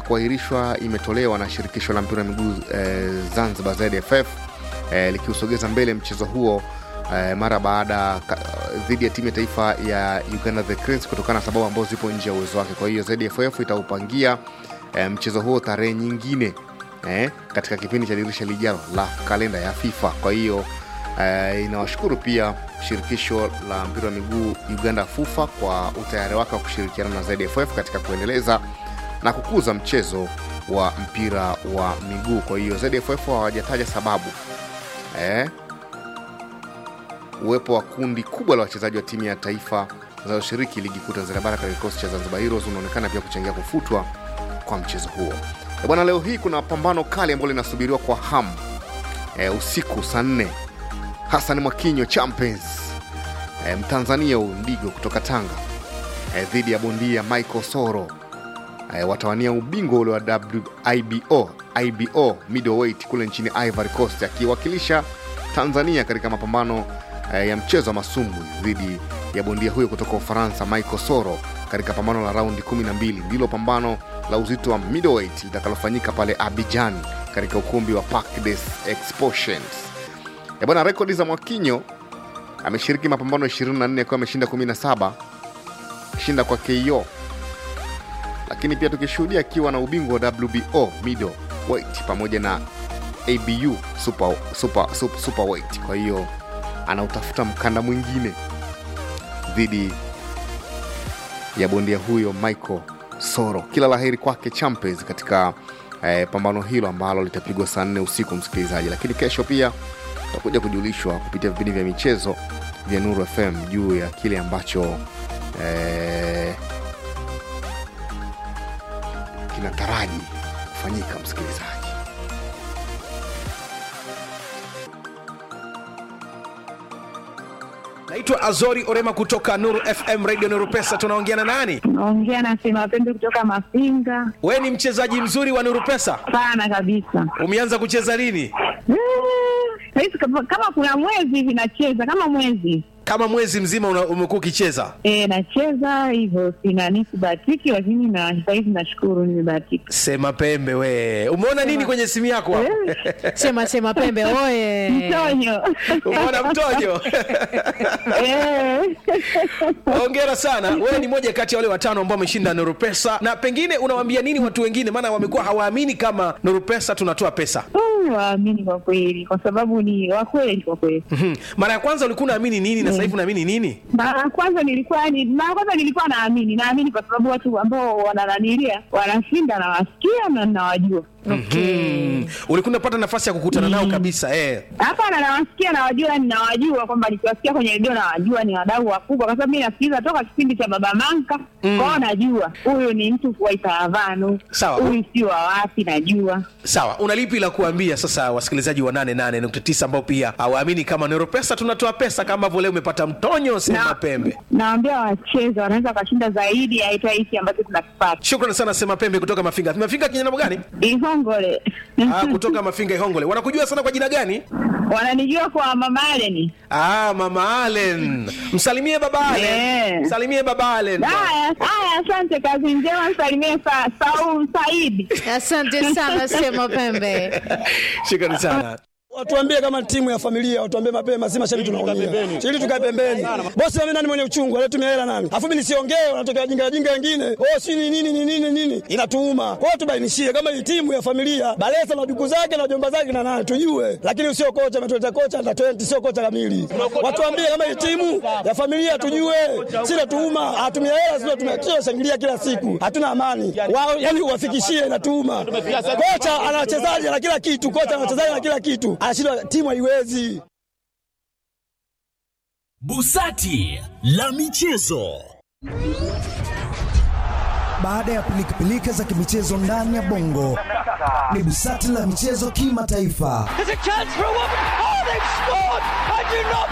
kuahirishwa imetolewa na shirikisho la mpira wa miguu eh, Zanzibar ZFF eh, likiusogeza mbele mchezo huo eh, mara baada ka- dhidi ya timu ya taifa ya Uganda the Cranes kutokana na sababu ambazo zipo nje ya uwezo wake. Kwa hiyo ZFF itaupangia eh, mchezo huo tarehe nyingine eh, katika kipindi cha dirisha lijalo la kalenda ya FIFA. Kwa hiyo eh, inawashukuru pia shirikisho la mpira wa miguu Uganda FUFA kwa utayari wake wa kushirikiana na ZFF katika kuendeleza na kukuza mchezo wa mpira wa miguu. Kwa hiyo ZFF hawajataja sababu eh, uwepo wa kundi kubwa la wachezaji wa timu ya taifa zinazoshiriki ligi kuu Tanzania bara katika kikosi cha Zanzibar Heroes unaonekana pia kuchangia kufutwa kwa mchezo huo. Eh, Bwana, leo hii kuna pambano kali ambalo linasubiriwa kwa hamu e, usiku saa nne. Hassan Mwakinyo Champions e, Mtanzania huyu Ndigo kutoka Tanga e, dhidi ya bondia Michael Soro e, watawania ubingwa ule wa WIBO IBO middleweight kule nchini Ivory Coast akiwakilisha Tanzania katika mapambano e, ya mchezo wa masumbwi dhidi ya bondia huyo kutoka Ufaransa Michael Soro katika pambano la raundi 12 ndilo pambano la uzito wa middleweight litakalofanyika pale Abidjan katika ukumbi wa Parc des Expositions. E bwana, rekodi za Mwakinyo ameshiriki mapambano 24 akiwa ameshinda 17 shinda kwa KO, lakini pia tukishuhudia akiwa na ubingwa wa WBO middleweight pamoja na ABU super, super, super, superweight. Kwa hiyo anautafuta mkanda mwingine dhidi ya bondia huyo Michael Soro. Kila laheri kwake Champions katika eh, pambano hilo ambalo litapigwa saa nne usiku, msikilizaji. Lakini kesho pia tutakuja kujulishwa kupitia vipindi vya michezo vya Nuru FM juu ya kile ambacho eh, kinataraji kufanyika, msikilizaji. naitwa azori orema kutoka nuru fm radio nuru pesa tunaongea na nani naongea na Sima Pembe kutoka Mafinga. we ni mchezaji mzuri wa nuru pesa Sana kabisa. umeanza kucheza lini Eh, Saizi kama kama kuna mwezi hivi nacheza kama mwezi kama mwezi mzima una- umekuwa ukicheza e, nacheza hivyo, sina nisibahatiki, lakini na sahizi nashukuru nimebahatika. sema pembe we umeona nini kwenye simu yako hapo? sema sema pembe oye Mtonyo umeona mtojo Eh. hongera sana wewe ni moja kati ya wale watano ambao wameshinda nuru pesa na pengine unawaambia nini watu wengine maana wamekuwa hawaamini kama nuru pesa tunatoa pesa Mm, waamini kwa kweli, kwa sababu ni wakweli kwa kweli. Mhm. mara ya kwanza ulikuwa unaamini nini na sasa hivi unaamini nini Mara ya kwanza nilikuwa ni mara ya kwanza nilikuwa naamini, naamini kwa sababu watu ambao wanananilia wanashinda, nawasikia na nawajua. mm. ulikuwa unapata nafasi ya kukutana nao kabisa eh. Hapana, nawasikia nawajua, yani nawajua kwamba nikiwasikia kwenye redio nawajua ni wadau wakubwa, kwa sababu mi nasikiliza toka kipindi cha Baba Manka mm. kwao, najua huyu ni mtu wa Itaravano, Sawa. huyu si wa wapi, najua sawa una lipi la kuambia sasa wasikilizaji wa 88.9 ambao pia hawaamini kama nero pesa tunatoa pesa kama ambavyo leo umepata mtonyo sema Na- pembe nawambia wacheze, wanaweza wakashinda zaidi ya hata hiki ambacho tunakipata shukrani sana sema pembe kutoka mafinga mafinga kinyana gani Ihongole. ah, kutoka mafinga ihongole wanakujua sana kwa jina gani wananijua kwa Mama Aleni. ah, mama alen msalimie baba alen Eh. msalimie baba alen Haya, haya, asante, kazi njema, msalimie sa, Saum Saidi. asante sana sema pembe shukrani sana Watuambie kama timu ya familia, watuambie mapema, si mashabiki tunaumia. Ili tukae pembeni. Bosi mimi nani mwenye uchungu, alitumia hela nani? Afu mimi nisiongee, wanatokea jinga jinga wengine. Oh, si ni nini ni nini nini? Inatuuma. Kwa hiyo tubainishie kama hii timu ya familia, Balesa na duku zake na jomba zake na nani tujue. Lakini usio kocha ametuleta kocha na 20 sio kocha kamili. Watuambie kama hii timu ya familia tujue. Si natuuma, hatumia hela sio tumekio shangilia kila siku. Hatuna amani. Wao yani uwafikishie inatuuma. Kocha ana wachezaji na kila kitu, kocha ana wachezaji na kila kitu. Anashindwa timu haiwezi. Busati la michezo. Baada ya pilikapilika za kimichezo ndani ya bongo, ni busati la michezo kimataifa.